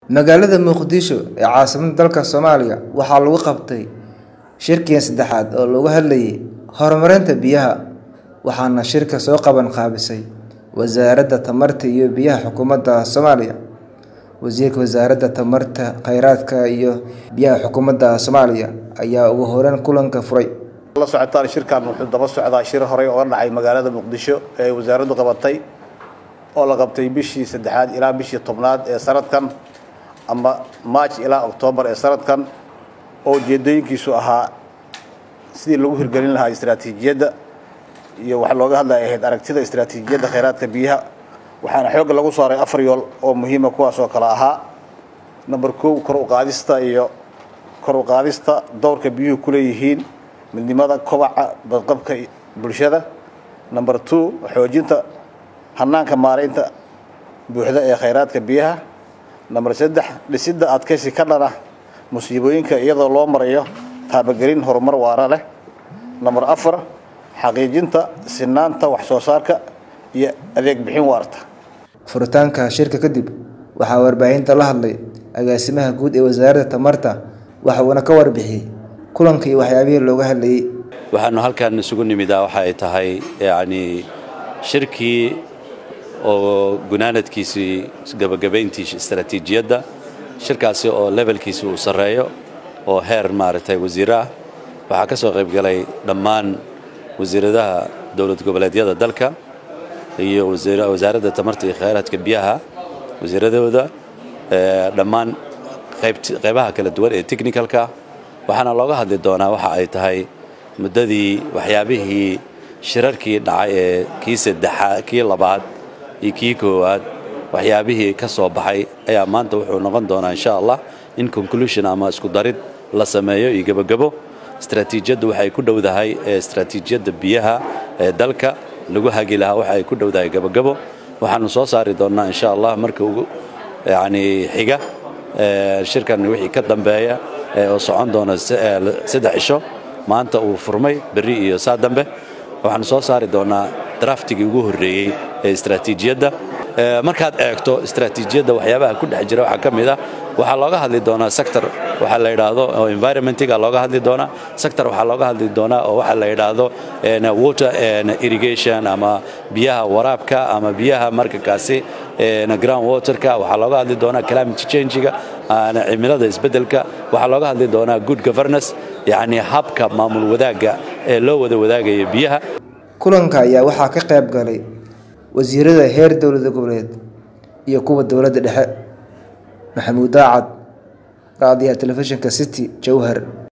magaalada muqdisho ee caasimadda dalka soomaaliya waxaa lagu qabtay shirkii saddexaad oo looga hadlayay horumarinta biyaha waxaana shirka soo qaban qaabisay wasaaradda tamarta iyo biyaha xukuumadda soomaaliya wasiirka wasaaradda tamarta kheyraadka iyo biyaha xukuumadda soomaaliya ayaa ugu horeyn kulanka furay la socotaan shirkan wuxuu daba socdaa shir horey oo dhacay magaalada muqdisho ee wasaaraddu qabatay oo la qabtay bishii saddexaad ilaa bishii tobnaad ee sanadkan ama march ilaa octoobar ee sanadkan oo ujeedooyinkiisu ahaa sidii lagu hirgelin lahaa istaraatiijiyadda iyo waxa looga hadlaya ahayd aragtida istaraatiijiyadda kheyraadka biyaha waxaana xoogga lagu saaray afar yool oo muhiima kuwaas oo kale ahaa number kow kor u qaadista iyo kor u qaadista dowrka biyuhu ku leeyihiin midnimada kobaca badqabka bulshada number two xoojinta hanaanka maaraynta buuxda ee kheyraadka biyaha number saddex dhisidda adkaysi ka dhana musiibooyinka iyadoo loo marayo taabagelin horumar waara leh number afar xaqiijinta sinaanta wax soo saarka iyo adeeg bixin waarta furitaanka shirka kadib waxaa warbaahinta la hadlay agaasimaha guud ee wasaaradda tamarta waxa uuna ka warbixiyey kulanka iyo waxyaabihii looga hadlayay waxaanu halkan isugu nimidaa waxa ay tahay yacni shirkii oo gunaanadkiisii gabagabayntii istaraatiijiyadda shirkaasi oo levelkiisi uu sarreeyo oo heer maaragtay wasiir ah waxaa ka soo qayb galay dhammaan wasiiradaha dowlad goboleedyada dalka iyo wasaaradda tamarta iyo kheyraadka biyaha wasiiradooda dhammaan qaybaha kala duwan ee technicalka waxaana looga hadli doonaa waxa ay tahay muddadii waxyaabihii shirarkii dhacay ee kii saddexaad kii labaad iyo kii koowaad waxyaabihii ka soo baxay ayaa maanta wuxuu noqon doonaa insha allah in conclusion ama isku darid la sameeyo iyo gebagabo istaraatiijiyaddu waxay ku dhowdahay istaraatiijiyadda biyaha ee dalka lagu hagi lahaa waxa ay ku dhowdahay gebagabo waxaanu soo saari doonnaa insha allah marka ugu yacni xiga shirkan wixii ka dambeeya oo socon doona saddex cisho maanta uu furmay berri iyo saa dambe waxaanu soo saari doonnaa draftigii ugu horreeyey ee istaraatiijiyadda markaad eegto istaraatiijiyadda waxyaabaha ku dhex jira waxaa ka mid ah waxaa looga hadli doonaa sector waxaa la yidhaahdo oo environmentiga looga hadli doonaa sector waxaa looga hadli doonaa oo waxaa la yidhaahdo water irrigation ama biyaha waraabka ama biyaha markakaasi ground waterka waxaa looga hadli doonaa climate changiga cimilada isbeddelka waxaa looga hadli doonaa good governance yacni habka maamul wadaagga ee loo wada wadaagaya biyaha kulanka ayaa waxaa ka qayb galay wasiirada heer dowlada goboleed iyo kuwa dowladda dhexe maxamuud daacad raadiyaha telefishinka city jowhar